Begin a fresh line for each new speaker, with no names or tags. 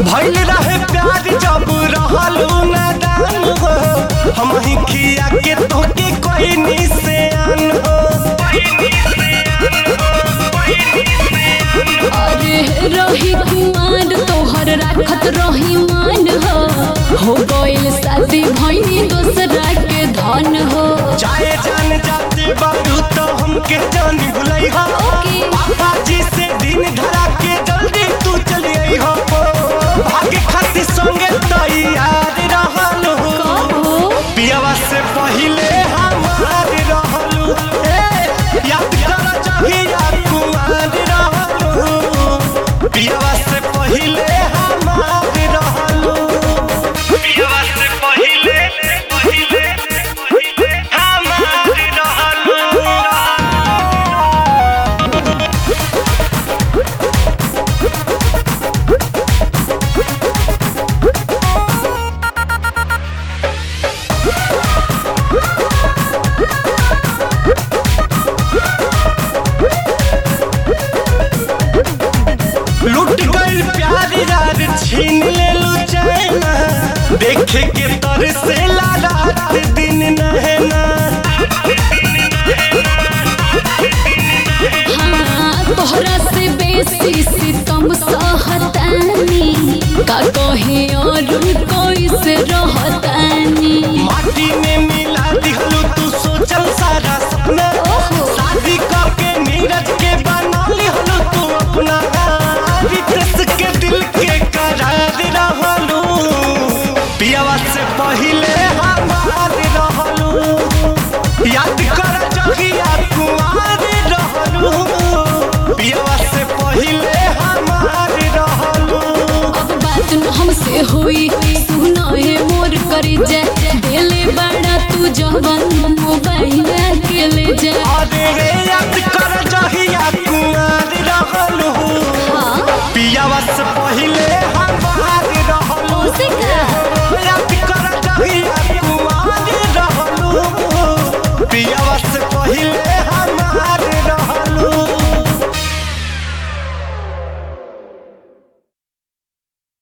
भइल रहे प्यार जब रहलू नादान हो हम ही खिया के तोके कोई निशान हो
अरे रही कुमार तोहर राखत रही मान हो हो गइल शादी भइनी दोसरा के धन हो
चाहे जान जाते बाबू तो हमके जान भुलई हो
ओके।
पापा जी से दिन धरा के जल्दी तू चली आई हो भागे खातिर संगे तैयार रहलू
कहो
पियावा से पहिले हमार रहलू ए, याद कर जहिया कुमार रहलू पियावा से पहिले हमार रहलू पियावा से पहिले पहिले पहिले हमार रहलू लूट गइल प्यार यार छीन लेलू चैना देखे के तर से रात दिन नहना
हाँ तोहरा से बेसी सितम सहतानी का कहे और कोई से रहतानी
माटी में मिला दिहलू तू सोचल सारा सपना
ओहो।
शादी करके नीरज के बना लिहलू तू अपना रितेश के दिल के करार रहलू पियावा से पहिले हमार रहलू याद कर जगिया कुमार रहलू पियावा से पहिले हमार रहलू
अब बात न हमसे हुई सुना है मोर करी जा दिले बड़ा तू जवन मोबाइल के ले जा
अरे